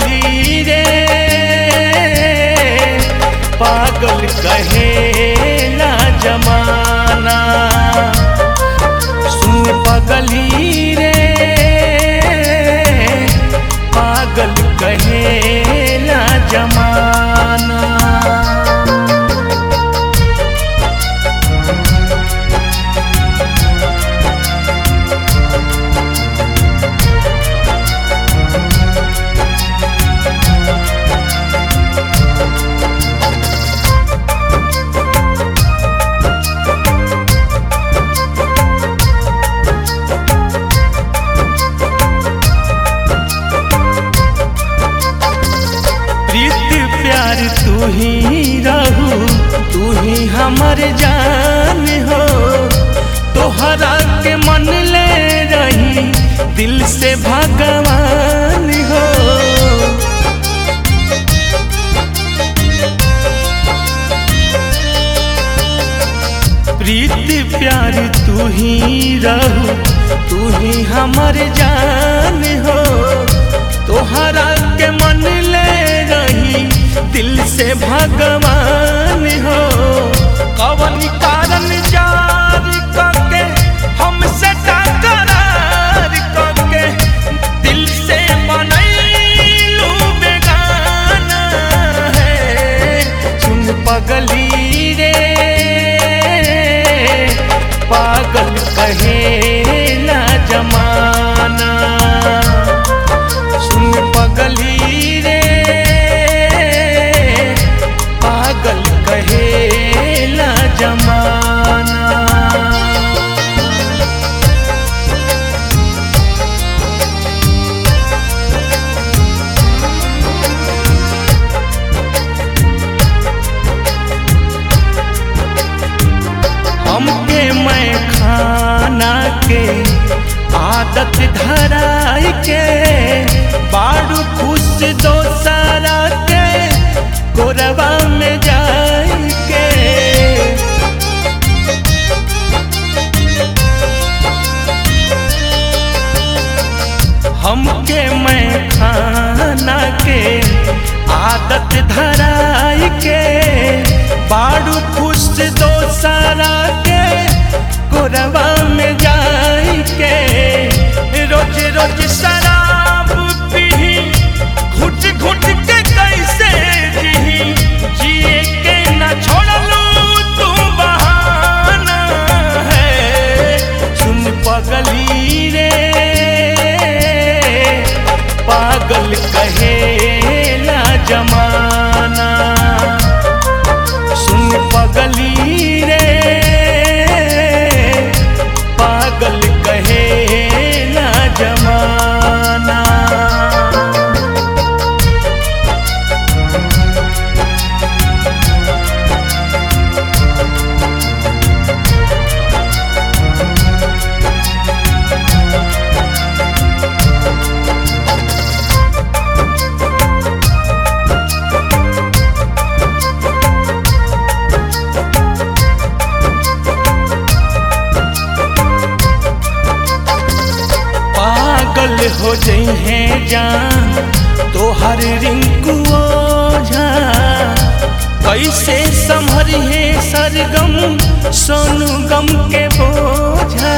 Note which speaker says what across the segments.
Speaker 1: पगली रे पागल कहेला जमाना सुन पगली रे पागल कहेला जमाना प्रीत प्यार तू ही रहू तू ही हमर जान हो तोहरा के मन ले रही दिल से भगवान हो प्रीत प्यार तू ही रहू तू ही हमर जान हो तोहरा के मन ले रही दिल से भगवान हो कवन कारण जार करके हमसे टकरार करके दिल से बनैलू बेगाना है सुन पगली रे पागल कहेला जमाना सुन पगली रे पागल कहेला जमाना हमके मैं खाना के आदत धराई के बाड़ू खुश दोसरा के गोरबा में जाई के हमके मैं खाना के आदत धराई के बाड़ू खुश दोसरा के गोरबा में जाई के रोज रोज शराब पी घुट घुट के कैसे जी जिए के न छोड़लू तू बहाना है सुन पगली रे पागल कहेला जमाना सुन पगली रे पागल कहेला जमाना पागल हो जइहे जान तोहर रिंकू ओझा कैसे संभरिहे सरगम सोनू गम के बोझा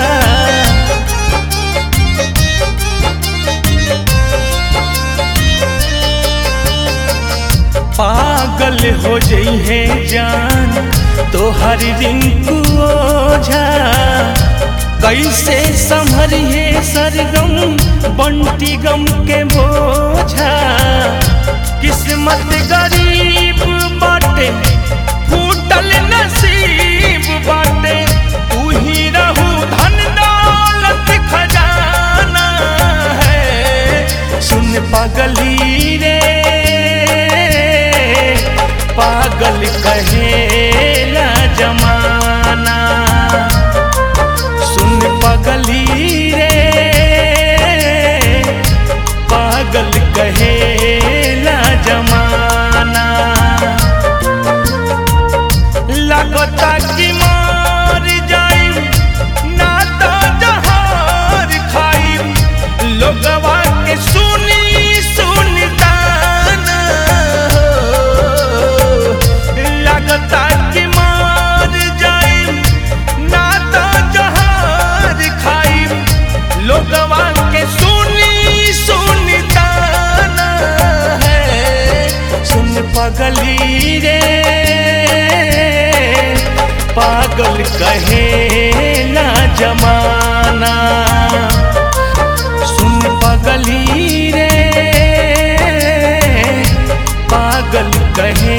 Speaker 1: पागल हो जइहे जान तोहर रिंकू ओझा कैसे संभरिहे सरगम बंटी गम के बोझा किस्मत गरीब बाटे फूटल नसीब बाटे तू ही रहू धन दौलत खजाना है सुन पगली रे पागल कहेला जमाना सुन पगली रे पागल कहेला जमाना लगता कि मार जाई ना तो जहार खाई लोगवा के सुनी सुनता कहेला जमाना सुन पगली रे पागल कहे